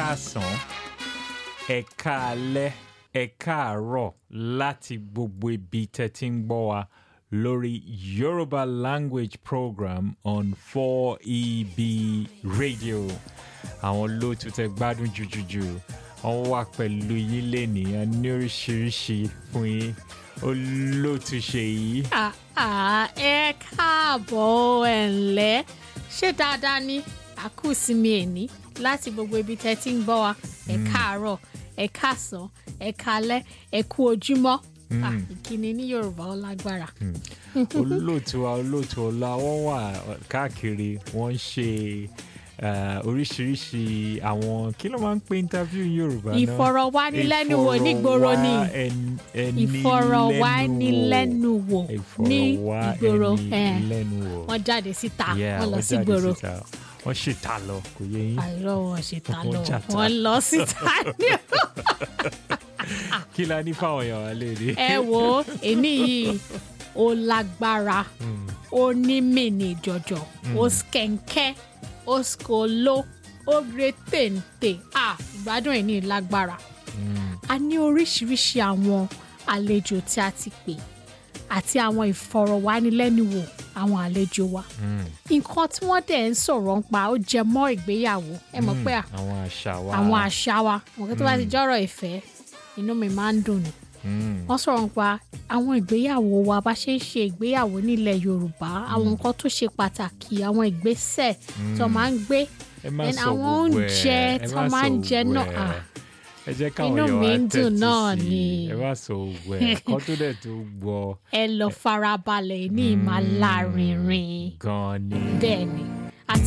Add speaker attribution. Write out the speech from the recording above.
Speaker 1: káàsán ẹ káalẹ́ ẹ káàárọ̀ láti gbogbo ibi tẹ́ ti ń gbọ́ wa lórí Yoruba language program on 4EB radio àwọn olóòtú tẹ́ gbádùn jùjùjù wọ́n wà pẹ̀lú yín lẹ́nìí ní oríṣiríṣi fún yín olóòtú ṣe yìí.
Speaker 2: àà ẹ káàbọ̀ ẹ̀ ǹlẹ́ ṣé dáadáa ni àkúsìmí ẹ̀ní láti gbogbo ibi tẹ́ ti ń gbọ́ wa ẹ káàárọ̀ ẹ káàsán ẹ kálẹ́ ẹ kú ojúmọ́ Ah, ìkíni ní Yorùbá ó lágbára.
Speaker 1: olóòtú wa olóòtú ọlá wọn wà káàkiri wọn ń ṣe eh, oríṣiríṣi àwọn kí ló máa ń pè interview ní Yorùbá náà
Speaker 2: ìfọ̀rọ̀wánilẹ́nuwò nígboro ni ìfọ̀rọ̀wánilẹ́nuwò ní ìgboro eh,
Speaker 1: ìfọ̀rọ̀wánilẹ́nuwò
Speaker 2: wọ́n jáde síta
Speaker 1: Yeah,
Speaker 2: wọ́n lọ
Speaker 1: wọ́n
Speaker 2: sí
Speaker 1: jáde
Speaker 2: gboro
Speaker 1: síta. wọ́n ṣètà lọ kò yé yín
Speaker 2: àìrọ̀ wọn ṣe ta
Speaker 1: Wọ́n
Speaker 2: lọ
Speaker 1: jàta.
Speaker 2: wọ́n lọ síta ní
Speaker 1: kí la ní fáwọn èèyàn wa lè rí.
Speaker 2: ẹ wo èní yìí ó lágbára ó ní mìíní jọjọ ó skẹ̀ǹkẹ́ ó skolo ó gbé téńté à ìgbádùn ẹ̀ ní lágbára a ní oríṣiríṣi àwọn àlejò tí a ti pè àti àwọn ìfọ̀rọ̀wánilẹ́nuwò àwọn àlejò wa nǹkan tí wọ́n dẹ̀ ń sọ̀rọ̀ ń pa ó jẹ mọ́ ìgbéyàwó ẹ mọ̀ pé à
Speaker 1: àwọn àṣà wa
Speaker 2: àwọn àṣà wa nǹkan tó bá ti jọ́rọ̀ ìfẹ́ inú mi máa ń dùn ni
Speaker 1: Mm,
Speaker 2: wọ́n sọ̀rọ̀ nípa àwọn ìgbéyàwó wa bá ṣe ń ṣe ìgbéyàwó nílẹ̀ Yorùbá àwọn nǹkan tó ṣe pàtàkì àwọn ìgbésẹ̀ tó máa ń gbé
Speaker 1: ẹ má
Speaker 2: then
Speaker 1: sọ
Speaker 2: àwọn
Speaker 1: gbogbo ẹ
Speaker 2: oúnjẹ
Speaker 1: ẹ
Speaker 2: tó
Speaker 1: má
Speaker 2: máa ń
Speaker 1: sọ
Speaker 2: jẹ
Speaker 1: gbogbo
Speaker 2: náà
Speaker 1: ẹ.
Speaker 2: ah,
Speaker 1: ẹ jẹ́ káwọn
Speaker 2: Inú
Speaker 1: èèyàn
Speaker 2: mi
Speaker 1: wa
Speaker 2: ń dùn
Speaker 1: tẹ́tí
Speaker 2: náà
Speaker 1: sí i.
Speaker 2: ni.
Speaker 1: ẹ má sọ gbogbo ẹ kọ́ tó dẹ̀ tó gbọ́
Speaker 2: ẹ lọ farabalẹ̀ ní ìmàlárinrin
Speaker 1: gan-an ni.
Speaker 2: bẹ́ẹ̀ ni